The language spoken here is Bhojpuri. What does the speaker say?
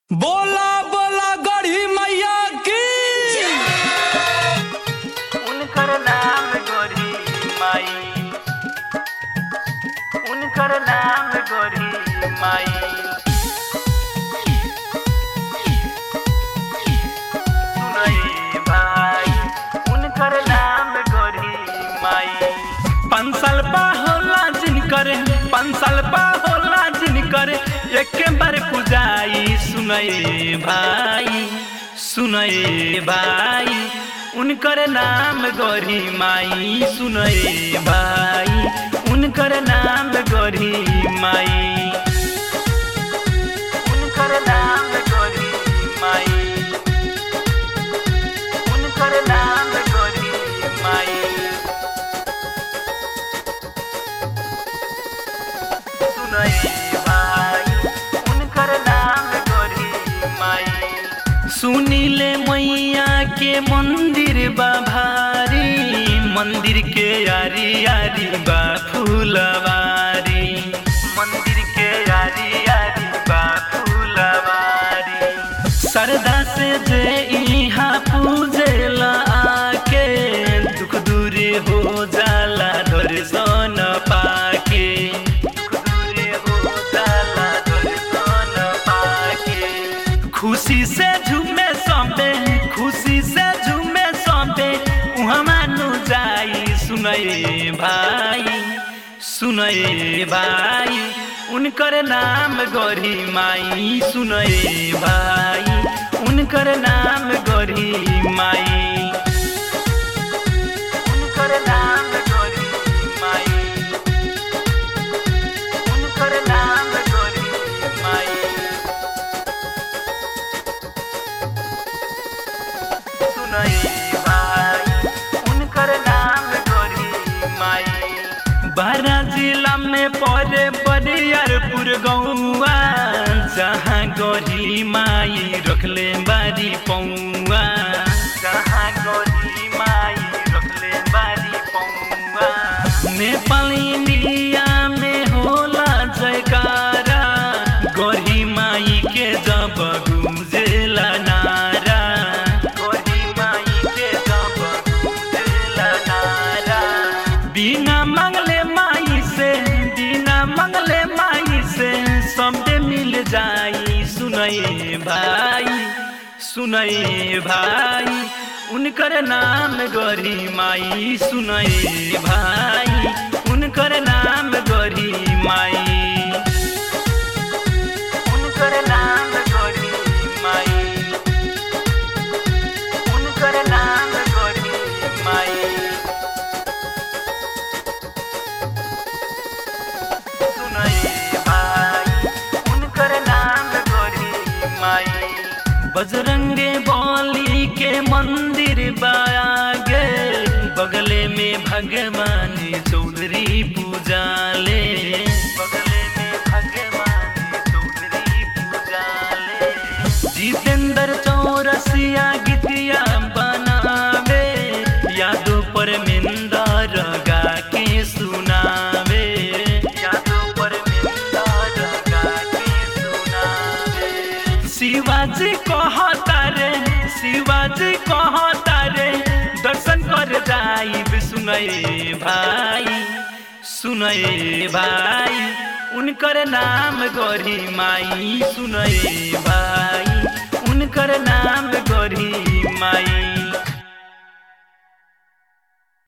बोला बोला गढ़ी मैया की उनकर नाम गोरी माई उनकर नाम गोरी माई सुनई भाई उनकर नाम गोरी माई पाँच साल पा होला जिनकर पाँच साल पा होला जिनकर एक बार पूजाई सुनए भाई सुनए भाई उनकर नाम गौरी माई सुनए भाई उनकर नाम गौरी माई उनकर नाम गोरी माई उनकर नाम गोरी माई सुनई भाई उनकर नाम गोरी माई सुनीले मैया के मंदिर बा भारी मंदिर के यारी यारी बा फूलवारी मंदिर के यारी यारी बा फूलवारी श्रद्धा से जे इहाँ पूजेला आके दुख दूरी हो जाला दर्शन पाके दूरे हो जाला दर्शन पाके खुशी से झूमे सौंपे खुशी से झूमे सौंपे उहाँ मानु जाई सुनए भाई सुनए भाई उनकर नाम गौरी माई सुनए भाई उनकर नाम गौरी माई उनकर नाम गोरी माई उनकर नाम गोरी माई सुनई भाई उनकर नाम गोरी माई बारा जिला में परे बरियारपुर गौआ जहाँ गौरी माई रखले बारी पौआ जहाँ गोरी माई रखले बारी पौआ नेपाल इंडिया में होला जयकारा गौरी माई के जब गुजेला नारा गोरी माई के जब गुजरला नारा बिना मंगले माई से बिना मंगले माई से सबे मिल जाई सुनए भाई सुनए भाई उनकर नाम गौरी माई सुनए भाई उनकर नाम गौरी माई उनकर नाम गोरी माई उनकर नाम गोरी माई सुनई भाई उनकर नाम गोरी माई बजरंगे बली के मंदिर बागे बगले में भगवान चौधरी पूजाले बगले में भगवान चौधरी पूजाले जितेंद्र चौरसिया गीतिया बनावे यादों पर मिंदर गा के सुनावे यादों पर मिलदार गा के सुनावे शिवाजी कहता रे शिवाजी कहता रे दर्शन कर जाइब सुनए भाई सुनए भाई उनकर नाम गौरी माई सुनए भाई